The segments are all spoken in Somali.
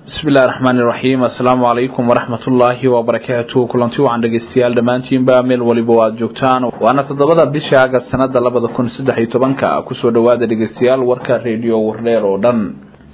bismi illahi raxmaan iraxiim assalaamu calaykum waraxmatullaahi wabarakaatu kulanti wacan dhegeystayaal dhammaantiinba meel waliba aad joogtaan waana toddobada bisha agast sanada labada kun saddex iyo tobanka kusoo dhawaada dhegeystayaal warka reediyo wardheer oo dhan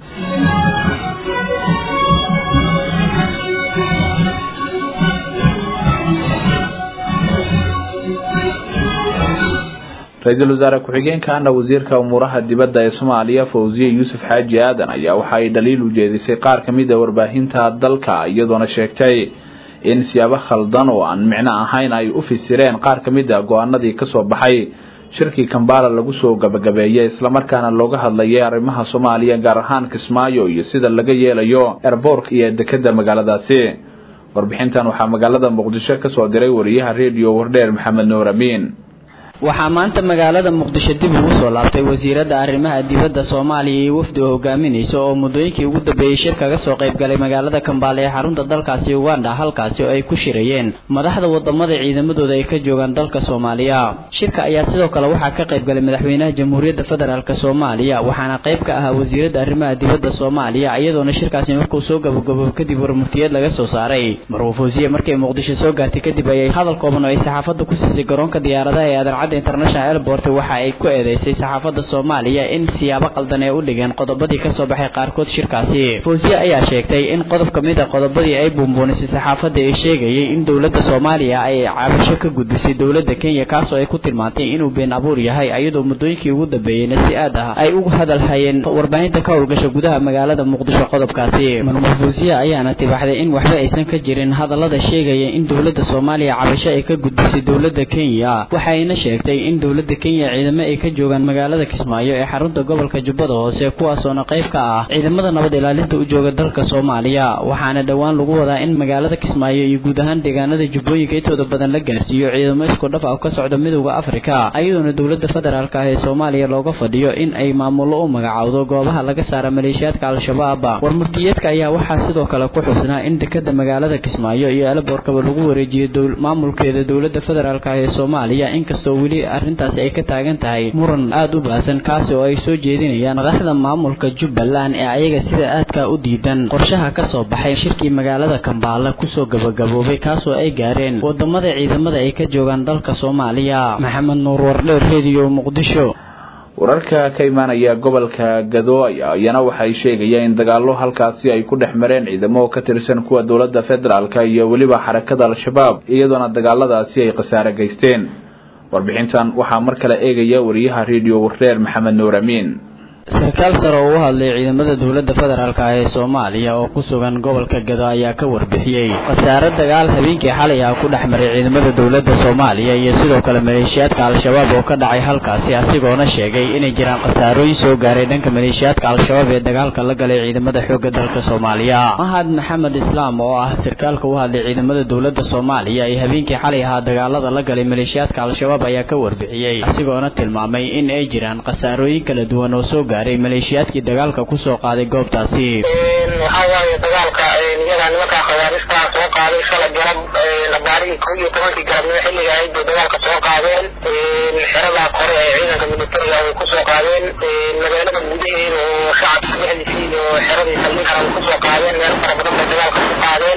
ra-iisul wasaare ku-xigeenka ana wasiirka umuuraha dibadda ee soomaaliya fawziye yuusuf xaaji aadan ayaa waxa ay dhaliil u jeedisay qaar ka mid a warbaahinta dalka iyadoona sheegtay in siyaabo khaldan oo aan micno ahayn ay u fisireen qaar ka mid a go-aanadii kasoo baxay shirkii kambala lagu soo gabagabeeyay islamarkaana looga hadlayay arrimaha soomaaliya gaar ahaan kismaayo iyo sida laga yeelayo erboorka iyo dekeda magaaladaasi warbixintan waxaa magaalada muqdisho kasoo diray wariyaha reediyo wardheer maxamed nuur amiin waxaa maanta magaalada muqdisho dib ugu soo laabtay wasiiradda arrimaha dibadda soomaaliya iyo wafdi oo hogaaminaysa oo muddooyinkii ugu dambeeyey shir kaga soo qayb galay magaalada kambaale ee xarunta dalkaasi uganda halkaasi oo ay ku shirayeen madaxda wadamada ciidamadooda ay ka joogaan dalka soomaaliya shirka ayaa sidoo kale waxaa ka qayb galay madaxweynaha jamhuuriyadda federaalk soomaaliya waxaana qayb ka ahaa wasiiradda arrimaha dibadda soomaaliya iyadoona shirkaasi markuu soo gabagabo kadib warmurtiyeed laga soo saaray marwufuusiye markay muqdisho soo gaartay kadib ayay hadal kooban oo ay saxaafadda ku siisay garoonka diyaaradaha ee adan international airport waxa ay ku eedeysay saxaafadda soomaaliya in siyaabo qaldan ay u dhigeen qodobadii kasoo baxay qaarkood shirkaasi fawsiye ayaa sheegtay in qodob ka mid a qodobadii ay buunbuunisay saxaafadda ee sheegayay in dowladda soomaaliya ay cabasho ka gudbisay dowladda kenya kaasoo ay ku tilmaantay inuu been abuur yahay iyadoo muddooyinkii ugu dambeeyeyna si aad ah ay ugu hadal hayeen warbaahinta ka howlgasha gudaha magaalada muqdisho qodobkaasi marmar fawsiye ayaana tibaxday in waxba aysan ka jirin hadallada sheegaya in dowladda soomaaliya cabasho ay ka gudbisay dowladda kenya waxayna sheegtay in dowladda kenya ciidamo ay ka joogaan magaalada kismaayo ee xarunta gobolka jubbada hoose kuwaasoona qayb ka ah ciidamada nabad ilaalinta u jooga dalka soomaaliya waxaana dhowaan lagu wadaa in magaalada kismaayo iyo guud ahaan deegaanada jubbooyinka intooda badan la gaarsiiyo ciidamo isku dhaf ah ka socda midooda afrika iyadoona dowladda federaalk ah ee soomaaliya looga fadhiyo in ay maamullo u magacaawdo goobaha laga saara maleeshiyaadka al-shabaab warmurtiyeedka ayaa waxaa sidoo kale ku xusnaa in dekeda magaalada kismaayo iyo eleboorkaba lagu wareejiyo maamulkeeda dowladda federaalk ah ee soomaaliya inkastoo weli arrintaasi ay ka taagan tahay muran aada u baahsan kaasi oo ay soo jeedinayaan madaxda maamulka jubbaland ee ayaga sida aadka u diidan qorshaha ka soo baxay shirkii magaalada kambaala kusoo gabagaboobay kaasoo ay gaareen wadamada ciidamada ay ka joogaan dalka soomaaliya maxamed nuur wardheer rediyo muqdisho wararka ka imaanaya gobolka gado iyana waxay sheegayaan in dagaalo halkaasi ay ku dhex mareen ciidamo ka tirsan kuwa dowladda federaalk iyo weliba xarakada al-shabaab iyadoona dagaaladaasi ay khasaare geysteen warbixintan waxaa mar kale eegaya wariyaha reediyo warreer maxamed nuur amiin sarkaal sare oo u hadlay ciidamada dowladda federaalk ah ee soomaaliya oo ku sugan gobolka gado ayaa ka warbixiyey khasaare dagaal habeenkii xalay ah ku dhex maray ciidamada dowladda soomaaliya iyo sidoo kale maleeshiyaadka al-shabaab oo ka dhacay halkaasi asigoona sheegay inay jiraan khasaarooyin soo gaaray dhanka maleeshiyaadka al-shabaab ee dagaalka la galay ciidamada xoogga dalka soomaaliya mahad maxamed islaam oo ah sarkaalka u hadlay ciidamada dowladda soomaaliya ee habeenkii xalay ahaa dagaalada la galay maleeshiyaadka al-shabaab ayaa ka warbixiyey asigoona tilmaamay in ay jiraan khasaarooyin kala duwan oo soo gaaray maleeshiyaadkii dagaalka kusoo qaaday goobtaasi waxaa waaye dagaalka iyadaa nimankaa khawaaristaa soo qaaday shalay galab labaarihii kow iyo tobankii galabnimo xilliga ahayd bay dagaalka soo qaadeen xeradaa kore ee ciidanka militariga ay kusoo qaadeen magaalada gudaheeda oo shacabka dhexdiisii iyo xeradii saldhinkana ay kusoo qaadeen meel fara badan bay dagaalka ku qaadeen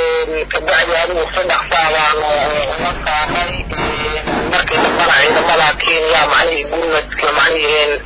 kabacdi adigu saddex saabaanu la saaray markii dambana ciidamada kenya macnihii gurmadka macnihii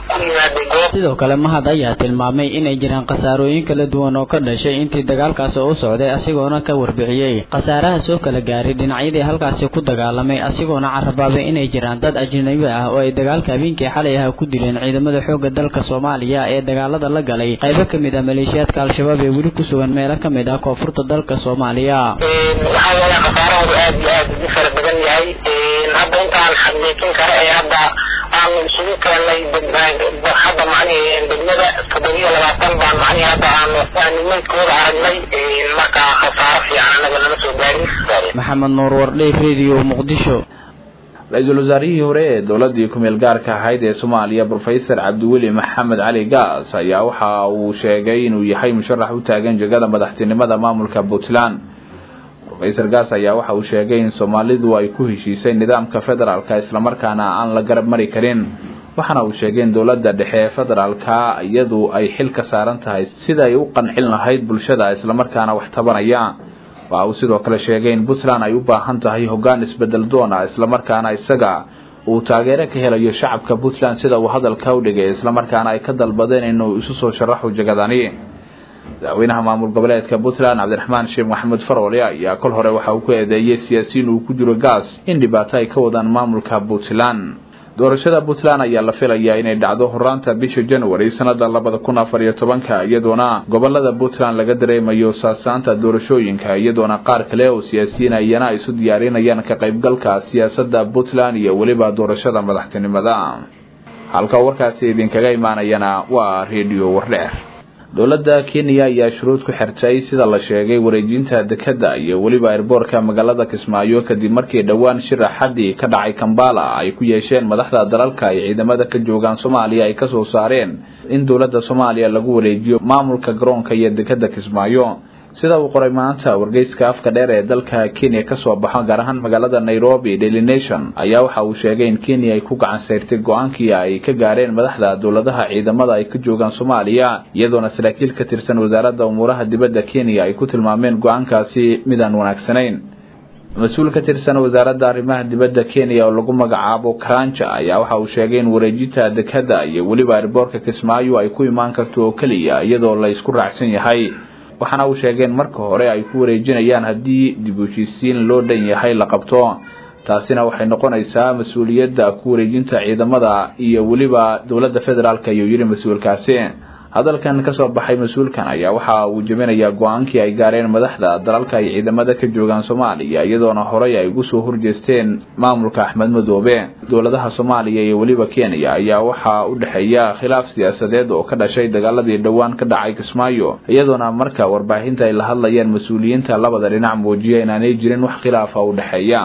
sidoo kale mahad ayaa tilmaamay inay jiraan khasaarooyin kala duwan oo ka dhashay intii dagaalkaasi u socday asigoona ka warbixiyey khasaaraha soo kala gaaray dhinacyadii halkaasi ku dagaalamay asigoona carabaabay inay jiraan dad ajnabi ah oo ay dagaalka habeenkii xalay ah ku dileen ciidamada xoogga dalka soomaaliya ee dagaalada la galay qaybo ka mid ah maleeshiyaadka al-shabaab ee weli ku sugan meelo ka mid ah koonfurta dalka soomaaliya waxaa weeye khasaarahoodu aad iyo aad ugu fara badan yahay hadda intaan xaqiijin kara ee hadda aanu isugu keenay hadda macnihii degmada toddobiyo labaatan baan macnihii hadda aanu aanu meydkooda aragnay marka khasaaro fiican anaga lama soo gaarin maxamed nuur wardhey radio muqdisho ra-iisul wasaarihii hore ee dowladii ku-meel gaarka ahayd ee soomaaliya brofesor cabdiweli maxamed cali gaas ayaa waxa uu sheegay inuu yahay musharax u taagan jegada madaxtinimada maamulka puntland rofesor gaas ayaa waxa uu sheegay in soomaalidu ay ku heshiisay nidaamka federaalka islamarkaana aan la garab mari karin waxaana uu sheegay in dowladda dhexe ee federaalka iyadu ay xil ka saaran tahay sida ay u qancin lahayd bulshada islamarkaana wax tabanaya waxa uu sidoo kale sheegay in puntland ay u baahan tahay hoggaan isbedel doona islamarkaana isaga uu taageero ka helayo shacabka puntland sida uu hadalka u dhigay islamarkaana ay ka dalbadeen inuu isu soo sharaxo jagadani madaxweynaha maamul goboleedka puntland cabdiraxmaan sheekh maxamuud faroole ayaa kol hore waxa uu ku eedeeyey siyaasiyiin uu ku jiro gaas in dhibaato ay ka wadaan maamulka puntland doorashada puntland ayaa la filayaa inay dhacdo horaanta bisha january sanada labada kun afar iyo tobanka iyadoona gobolada puntland laga dareemayo saasaanta doorashooyinka iyadoona qaar kale oo siyaasiyiin ayana isu diyaarinayaan ka qaybgalka siyaasada puntland iyo weliba doorashada madaxtinimada halka warkaasi idinkaga imaanayana waa redio wardheer dowladda kenya ayaa shuruud ku xirtay sida la sheegay wareejinta dekadda iyo weliba erboorka magaalada kismaayo kadib markii dhowaan shira xaddi ka dhacay kambala ay ku yeesheen madaxda dalalka ay ciidamada ka joogaan soomaaliya ay kasoo saareen in dowladda soomaaliya lagu wareejiyo maamulka garoonka iyo dekadda kismaayo sida uu qoray maanta wargeyska afka dheer ee dalka kenya kasoo baxo gaar ahaan magaalada nairobi daily nation ayaa waxa uu sheegay in kenya ay ku gacan sayrtay go-aankii ay ka gaareen madaxda dowladaha ciidamada ay ka joogaan soomaaliya iyadoona saraakiil ka tirsan wasaaradda umuuraha dibadda kenya ay ku tilmaameen go-aankaasi midaan wanaagsanayn mas-uul ka tirsan wasaaradda arrimaha dibadda kenya oo lagu magacaabo karanja ayaa waxa uu sheegay in wareejinta dekadda iyo weliba erboorka kismaayo ay ku imaan karto oo keliya iyadoo la isku raacsan yahay waxaana uu sheegeen marka hore ay ku wareejinayaan haddii dib u heshiisiin loo dhan yahay la qabto taasina waxay noqonaysaa mas-uuliyadda ku wareejinta ciidamada iyo weliba dowladda federaalk ayuu yidhi mas-uulkaasi hadalkan kasoo baxay mas-uulkan ayaa waxa uu jebinayaa go-aankii ay gaareen madaxda dalalka ay ciidamada ka joogaan soomaaliya iyadoona horey ay ugu soo horjeesteen maamulka axmed madoobe dowladaha soomaaliya iyo weliba kenya ayaa waxaa u dhexeeya khilaaf siyaasadeed oo ka dhashay dagaaladii dhowaan ka dhacay kismaayo iyadoona marka warbaahinta ay la hadlayeen mas-uuliyiinta labada dhinac muujiya inaanay jirin wax khilaafa u dhexeeya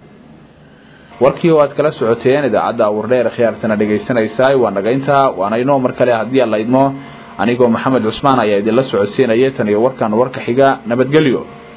warkii oo aad kala socoteen idaacadda wardheer khiyaartana dhegaysanaysaa waa nagaynta waana inoo mar kale haddii aan la idmo anigoo maxamed cusmaan ayaa idinla socodsiinaya tan iyo warkan warka xiga nabadgelyo